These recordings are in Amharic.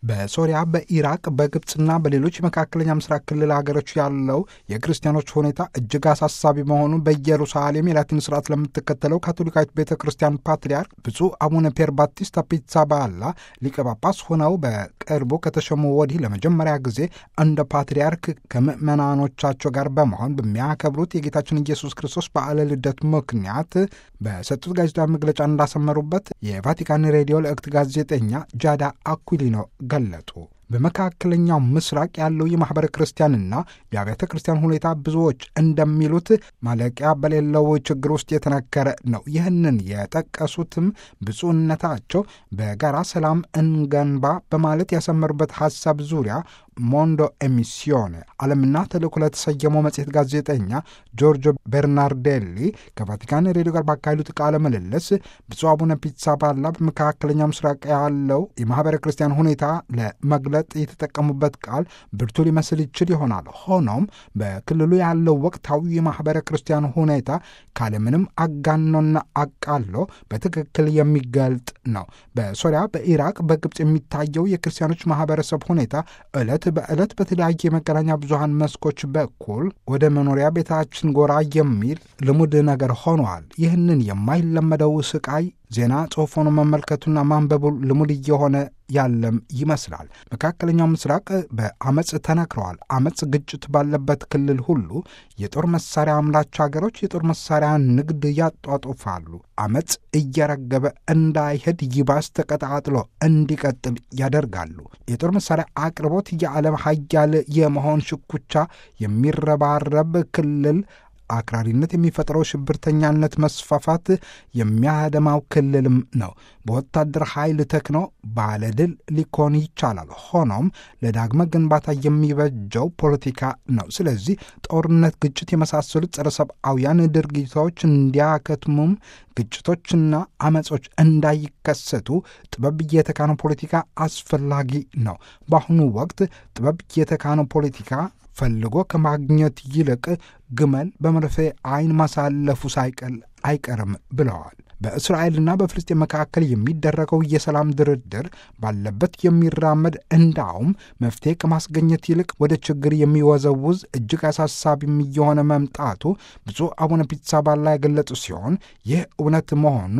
በሶሪያ፣ በኢራቅ፣ በግብፅና በሌሎች የመካከለኛ ምስራቅ ክልል ሀገሮች ያለው የክርስቲያኖች ሁኔታ እጅግ አሳሳቢ መሆኑን በኢየሩሳሌም የላቲን ስርዓት ለምትከተለው ካቶሊካዊት ቤተ ክርስቲያን ፓትርያርክ ብፁዕ አቡነ ፔር ባቲስታ ፒትሳባላ ሊቀ ጳጳስ ሆነው በቅርቡ ከተሸሙ ወዲህ ለመጀመሪያ ጊዜ እንደ ፓትርያርክ ከምዕመናኖቻቸው ጋር በመሆን በሚያከብሩት የጌታችን ኢየሱስ ክርስቶስ በዓለ ልደት ምክንያት በሰጡት ጋዜጣዊ መግለጫ እንዳሰመሩበት የቫቲካን ሬዲዮ ለእክት ጋዜጠኛ ጃዳ አኩሊኖ ገለጡ። በመካከለኛው ምስራቅ ያለው የማኅበረ ክርስቲያንና የአብያተ ክርስቲያን ሁኔታ ብዙዎች እንደሚሉት ማለቂያ በሌለው ችግር ውስጥ የተነከረ ነው። ይህንን የጠቀሱትም ብፁዕነታቸው በጋራ ሰላም እንገንባ በማለት ያሰመሩበት ሐሳብ ዙሪያ ሞንዶ ኤሚሲዮን ዓለምና ተልእኮ ለተሰየመው መጽሔት ጋዜጠኛ ጆርጆ ቤርናርዴሊ ከቫቲካን ሬዲዮ ጋር ባካሄዱት ቃለ ምልልስ ብፁዕ አቡነ ፒትሳባላ በመካከለኛ ምስራቅ ያለው የማኅበረ ክርስቲያን ሁኔታ ለመግለጥ የተጠቀሙበት ቃል ብርቱ ሊመስል ይችል ይሆናል። ሆኖም በክልሉ ያለው ወቅታዊ የማኅበረ ክርስቲያን ሁኔታ ካለምንም አጋኖና አቃሎ በትክክል የሚገልጥ ነው። በሶሪያ፣ በኢራቅ፣ በግብፅ የሚታየው የክርስቲያኖች ማኅበረሰብ ሁኔታ ዕለት በዕለት በተለያየ የመገናኛ ብዙሃን መስኮች በኩል ወደ መኖሪያ ቤታችን ጎራ የሚል ልሙድ ነገር ሆኗል። ይህንን የማይለመደው ስቃይ ዜና ጽሑፍ ሆኖ መመልከቱና ማንበቡ ልሙድ እየሆነ ያለም ይመስላል። መካከለኛው ምስራቅ በአመፅ ተነክረዋል። አመፅ፣ ግጭት ባለበት ክልል ሁሉ የጦር መሳሪያ አምራች ሀገሮች የጦር መሳሪያ ንግድ ያጧጡፋሉ። አመፅ እየረገበ እንዳይሄድ ይባስ ተቀጣጥሎ እንዲቀጥል ያደርጋሉ። የጦር መሳሪያ አቅርቦት የዓለም ሀያል የመሆን ሽኩቻ የሚረባረብ ክልል አክራሪነት የሚፈጥረው ሽብርተኛነት መስፋፋት የሚያደማው ክልልም ነው። በወታደር ኃይል ተክኖ ባለድል ሊኮን ይቻላል። ሆኖም ለዳግመ ግንባታ የሚበጀው ፖለቲካ ነው። ስለዚህ ጦርነት፣ ግጭት የመሳሰሉት ጸረ ሰብአውያን ድርጊቶች እንዲያከትሙም ግጭቶችና አመጾች እንዳይከሰቱ ጥበብ የተካነው ፖለቲካ አስፈላጊ ነው። በአሁኑ ወቅት ጥበብ የተካነው ፖለቲካ ፈልጎ ከማግኘት ይልቅ ግመል በመርፌ ዓይን ማሳለፉ ሳይቀል አይቀርም ብለዋል። በእስራኤልና በፍልስጤን መካከል የሚደረገው የሰላም ድርድር ባለበት የሚራመድ እንዳውም መፍትሄ ከማስገኘት ይልቅ ወደ ችግር የሚወዘውዝ እጅግ አሳሳቢም እየሆነ መምጣቱ ብፁዕ አቡነ ፒትሳባላ የገለጹ ሲሆን ይህ እውነት መሆኑ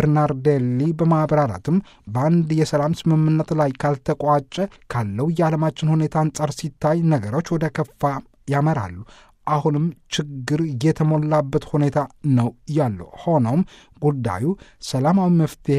በርናርዴሊ በማብራራትም በአንድ የሰላም ስምምነት ላይ ካልተቋጨ ካለው የዓለማችን ሁኔታ አንጻር ሲታይ ነገሮች ወደ ከፋ ያመራሉ። አሁንም ችግር የተሞላበት ሁኔታ ነው ያለው። ሆኖም ጉዳዩ ሰላማዊ መፍትሄ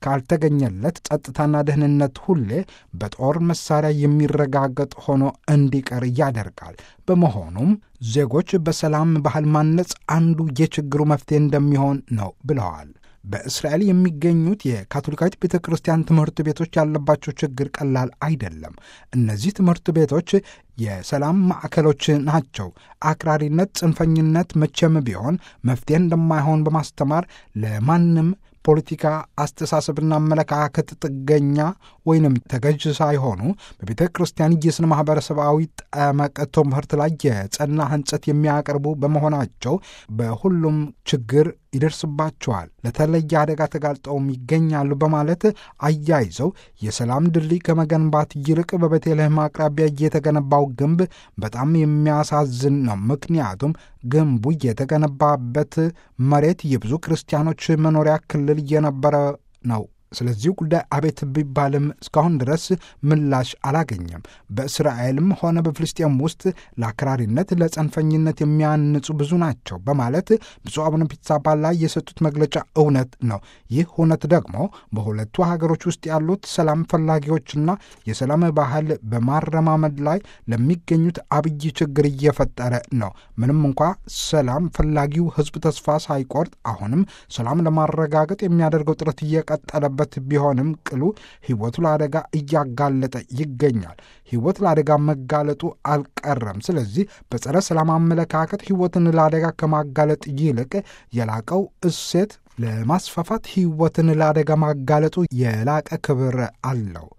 ካልተገኘለት ጸጥታና ደህንነት ሁሌ በጦር መሳሪያ የሚረጋገጥ ሆኖ እንዲቀር ያደርጋል። በመሆኑም ዜጎች በሰላም ባህል ማነጽ አንዱ የችግሩ መፍትሄ እንደሚሆን ነው ብለዋል። በእስራኤል የሚገኙት የካቶሊካዊት ቤተ ክርስቲያን ትምህርት ቤቶች ያለባቸው ችግር ቀላል አይደለም። እነዚህ ትምህርት ቤቶች የሰላም ማዕከሎች ናቸው። አክራሪነት፣ ጽንፈኝነት መቼም ቢሆን መፍትሄ እንደማይሆን በማስተማር ለማንም ፖለቲካ አስተሳሰብና አመለካከት ጥገኛ ወይንም ተገዥ ሳይሆኑ በቤተ ክርስቲያን የስነ ማህበረሰባዊ ጠመቅ ትምህርት ላይ የጸና ህንጸት የሚያቀርቡ በመሆናቸው በሁሉም ችግር ይደርስባቸዋል፣ ለተለየ አደጋ ተጋልጠውም ይገኛሉ በማለት አያይዘው የሰላም ድልድይ ከመገንባት ይልቅ በቤተልሔም አቅራቢያ የተገነባው ግንብ በጣም የሚያሳዝን ነው። ምክንያቱም ግንቡ የተገነባበት መሬት የብዙ ክርስቲያኖች መኖሪያ ክልል የነበረ ነው። ስለዚህ ጉዳይ አቤት ቢባልም እስካሁን ድረስ ምላሽ አላገኘም። በእስራኤልም ሆነ በፍልስጤም ውስጥ ለአክራሪነት፣ ለጸንፈኝነት የሚያንጹ ብዙ ናቸው በማለት ብፁዕ አቡነ ፒትሳባላ የሰጡት መግለጫ እውነት ነው። ይህ እውነት ደግሞ በሁለቱ ሀገሮች ውስጥ ያሉት ሰላም ፈላጊዎችና የሰላም ባህል በማረማመድ ላይ ለሚገኙት አብይ ችግር እየፈጠረ ነው። ምንም እንኳ ሰላም ፈላጊው ሕዝብ ተስፋ ሳይቆርጥ አሁንም ሰላም ለማረጋገጥ የሚያደርገው ጥረት እየቀጠለበት ቢሆንም ቅሉ ሕይወቱ ለአደጋ እያጋለጠ ይገኛል። ሕይወት ለአደጋ መጋለጡ አልቀረም። ስለዚህ በጸረ ሰላም አመለካከት ሕይወትን ለአደጋ ከማጋለጥ ይልቅ የላቀው እሴት ለማስፋፋት ሕይወትን ለአደጋ ማጋለጡ የላቀ ክብር አለው።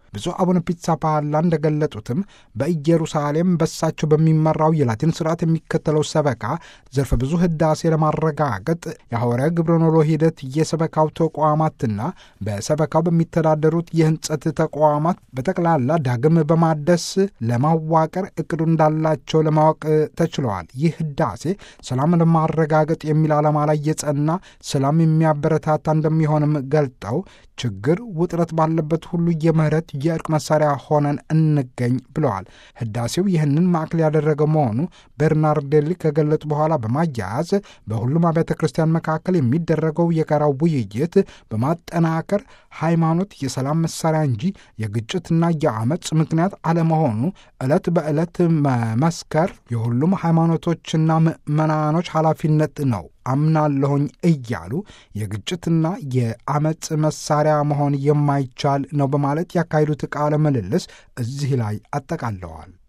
ብፁዕ አቡነ ፒትሳፓላ እንደገለጡትም በኢየሩሳሌም በሳቸው በሚመራው የላቲን ስርዓት የሚከተለው ሰበካ ዘርፈ ብዙ ህዳሴ ለማረጋገጥ የሐዋርያ ግብረ ኖሎ ሂደት የሰበካው ተቋማትና በሰበካው በሚተዳደሩት የህንጸት ተቋማት በጠቅላላ ዳግም በማደስ ለማዋቀር እቅዱ እንዳላቸው ለማወቅ ተችለዋል። ይህ ህዳሴ ሰላም ለማረጋገጥ የሚል ዓላማ ላይ የጸና ሰላም የሚያበረታታ እንደሚሆንም ገልጠው ችግር፣ ውጥረት ባለበት ሁሉ የምህረት የእርቅ መሳሪያ ሆነን እንገኝ ብለዋል። ህዳሴው ይህንን ማዕከል ያደረገ መሆኑ ቤርናርዴሊ ከገለጹ በኋላ በማያያዝ በሁሉም አብያተ ክርስቲያን መካከል የሚደረገው የጋራ ውይይት በማጠናከር ሃይማኖት የሰላም መሳሪያ እንጂ የግጭትና የአመፅ ምክንያት አለመሆኑ ዕለት በዕለት መመስከር የሁሉም ሃይማኖቶችና ምዕመናኖች ኃላፊነት ነው አምናለሁኝ እያሉ የግጭትና የአመፅ መሳሪያ መሆን የማይቻል ነው በማለት ያካሄዱት ቃለ ምልልስ እዚህ ላይ አጠቃለዋል።